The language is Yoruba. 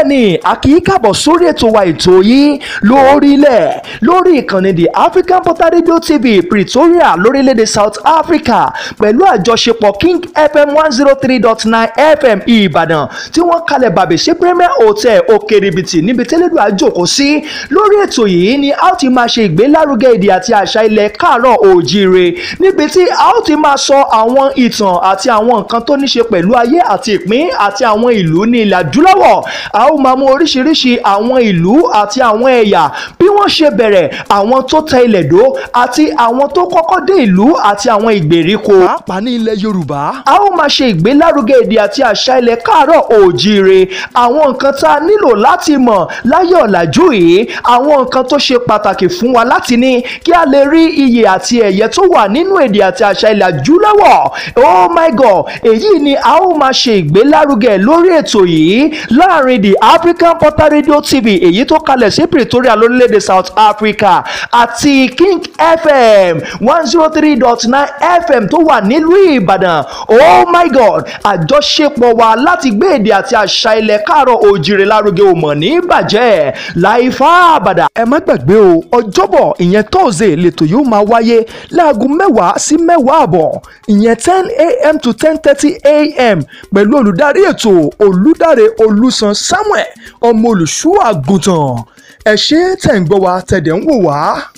bẹ́ẹ̀ ni a kì í kàbọ̀ sórí ètò wa ètò yìí lórílẹ̀ lórí ìkànnì the African Portal Radio TV Pretoria lórílẹ̀‐èdè South Africa pẹ̀lú àjọṣepọ̀ King FM one zero three dot nine FM Ìbàdàn tí wọ́n kalẹ̀ bàbẹ̀ ṣe Premier Hotel Òkèrèbìtì níbi tẹ́lẹ̀dù àjòkó sí lórí ètò yìí ni a ó ti máa ṣe ìgbélárugẹ èdè àti àṣà ilẹ̀ káàárọ̀ òjíire níbi tí a ó ti máa sọ àwọn ìtàn àti àwọn nǹkan tó ní ṣe pẹ̀lú ayé àti ìpín àti àwọn ìlú ní ilẹ̀ adúláwọ̀ a ó máa mú oríṣiríṣi àwọn ìlú àti àwọn ẹ̀yà bí wọ́n ṣe bẹ̀rẹ̀ àwọn tó tẹ ilẹ̀ dó àti àwọn tó kọ́kọ́ dé ìlú àti àwọn ìgbèríko. pàápàá ní ilẹ̀ yorùbá. a ó máa ṣe ìgbélárugẹ èdè àti àṣà ilẹ̀ káàárọ̀ òjíire àwọn nǹkan tá a nílò láti mọ̀ láyé ọ̀làjú yìí àwọn nǹkan tó ṣe pàtàkì fún wa láti ní kí a lè rí iyè àti ẹ̀yẹ tó wà nínú èdè àti àṣà ilẹ̀ adúláwọ̀ oh my god èyí ni a ó máa ṣe ìgbélárugẹ lórí ètò yìí láàrin the African Portal Radio TV èyí tó kalẹ̀ sí Pretoria lórílẹ̀‐èdè South Africa àti King FM one zero three dot nine FM tó wà nílùú Ìbàdàn oh my god àjọṣepọ̀ wa láti gbé èdè àti àṣà ilẹ̀ káàárọ̀ òjìrè lárugẹ ò mọ̀ ní bàjẹ́ láìfá àbàdà. ẹ má gbàgbé o ọjọ́bọ̀ ìyẹn tọ́sídẹ̀ẹ́ lẹ́tọ̀ yóò máa wáyé láago mẹ́wàá sí mẹ́wàá àbọ̀ ìyẹn ten a.m. to ten thirty a.m. pẹ̀lú olùdarí ètò olùdarí olùsàn Samuel ọmọ olùṣọ́ àgùntàn ẹ ṣé tẹ̀ ń gbọ́ wa tẹ̀dẹ̀ ń wò wá.